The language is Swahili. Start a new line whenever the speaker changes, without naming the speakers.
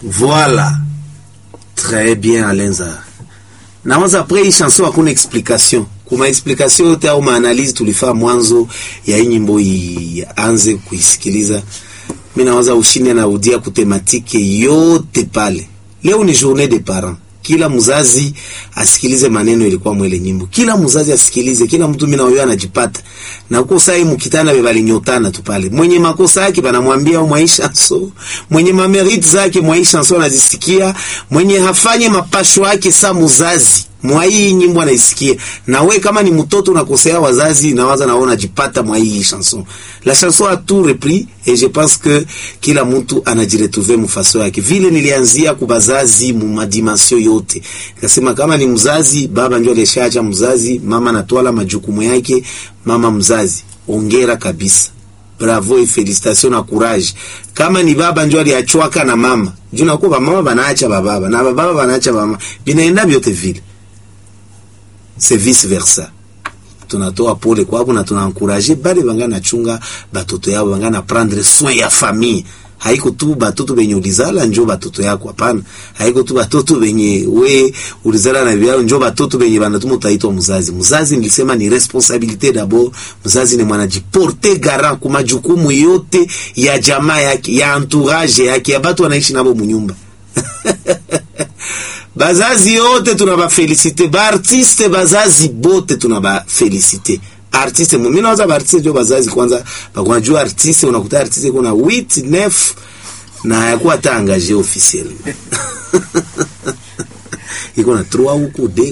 Voilà. Très bien Alenza. Nawaza après hii chanson hakuna explication. Kuma explication yote au maanalizi tulifaa mwanzo ya hii nyimbo ianze kuisikiliza. Mimi nawaza ushinde na udia kutematike yote pale. Leo ni journée des parents. Kila mzazi asikilize maneno ilikuwa mwele nyimbo. Kila mzazi asikilize, kila mtu mimi na wewe anajipata. Na uko sai mkitana bebali nyotana tu pale. Mwenye makosa yake banamwambia mwaisha so. Mwenye mameriti zake mwaisha so anazisikia. Mwenye hafanye mapasho yake sa mzazi. Mwa hii nyimbo anaisikia. Na we kama ni mtoto unakosea wazazi nawaza naona jipata mwa hii chanson. La chanson a tout repris et je pense que kila mtu anajiretrouver mfaso yake. Vile nilianzia kubazazi mu madimension yote. Nikasema kama ni mzazi, baba ndio alishacha mzazi, mama anatwala majukumu yake, mama mzazi. Ongera kabisa. Bravo et félicitations na courage. Kama ni baba ndio aliachwaka na mama. Juu nakuwa mama banaacha bababa na bababa banaacha mama. Binaenda vyote vile c'est vice versa tunatoa pole kwabo na tunaencourager bale banga nachunga batoto yao banga na prendre soin ya famille haiko tu batoto benye ulizala njo batoto yako hapana haiko tu batoto benye we ulizala na vyao njo batoto benye banatuma utaitwa mzazi mzazi nilisema ni responsabilité d'abord mzazi ni mwanajiporte garant kwa majukumu yote ya jamaa yake ya entourage yake ya batu wanaishi nabo munyumba bazazi yote tunabafelisite baartiste bazazi bote tunabafelisite artiste mimi nawaza baartiste ndio bazazi kwanza bakunajua artiste unakuta artiste kuna 8 9 na hayakuwa hata engagé officiel iko na 3 huku